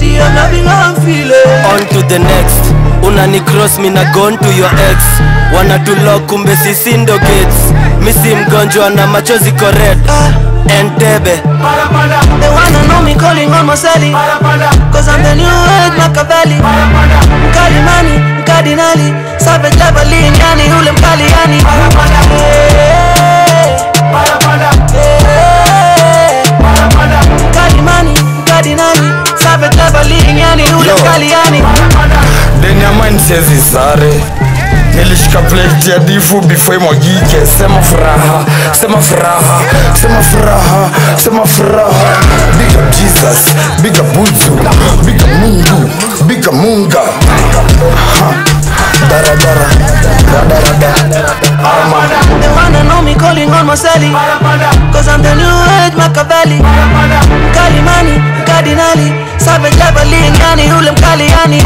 baby, I'm loving how I'm feeling. on to the next unani cross me na gone to your ex wanatulok kumbe sisi ndo gates misi mgonjwa na machozi kored entebe They wanna know me calling on Marcelli Cause I'm the new age Machiavelli Mkali mani, mkardinali Savage level yani ule mkali yani Mkali mani, mkardinali Savage level yani ule Yo. mkali yani Deni ya mine siezi sare nilishika plate ya difu before imwagike sema furaha sema furaha sema furaha sema furaha big up jesus big up buzu big up mungu big up munga Ha. daradara radarada ama They wanna know me calling on Marcelli Cause I'm the new age Machiavelli Mkali mani, mkardinali Savage level yani ule mkali yani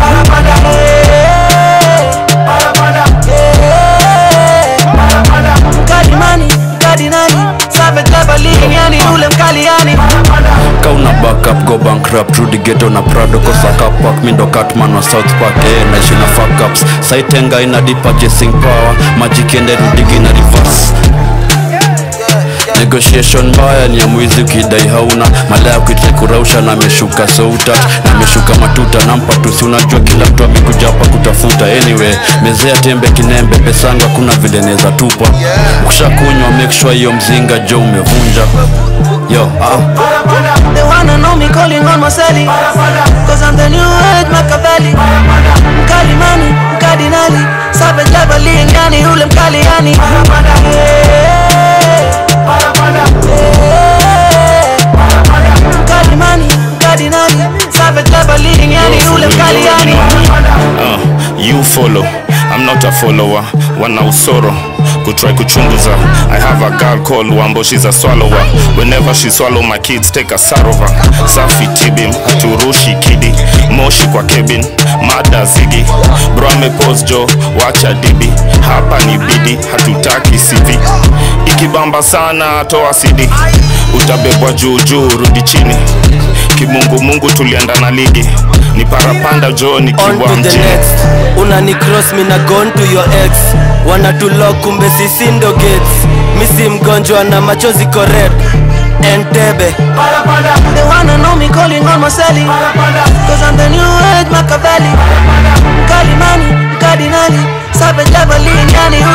Mkali mani, mkardinali Savage level yani ule mkali yani kauna backup go bankrupt rudi ghetto na prado kosaka park mindo catman wa south park eh, naishi na fuck ups saitenga ina deep purchasing power majikende rudigi na reverse negotiation mbaya ni ya mwizi ukidai hauna malaya kuitrai kurausha na ameshuka soutat na ameshuka matuta nampa tusi unajua kila mtu amekuja hapa kutafuta anyway mezea tembe kinembe pesanga kuna vile neza tupa ukishakunywa make sure hiyo mzinga jo umevunja yo ah. They wanna know me calling on Marcelli Cause I'm the new age Machiavelli Mkali mani, mkardinali Savage level yani ule mkali yani Mkali mani, mkardinali Savage level yani ule mkali yani uh, you follow i'm not a follower wana usoro kutry kuchunguza i have a girl called wambo she's a swallower whenever she swallow my kids take a sarova safi tibim haturushi kidi moshi kwa kebin mada zigi bro amepos jo wacha dibi hapa ni bidi hatutaki cv ikibamba sana toa cd utabebwa juu juu rudi chini kimungumungu tulienda na ligi ni parapanda jo on nikiwa to the mjini next unani cross me na gone to your ex wanatulok kumbe sisi ndo gates misi mgonjwa na machozi kored entebe They wanna know me calling on Marcelli Cause I'm the new age Machiavelli Mkali mani, mkardinali Savage level yani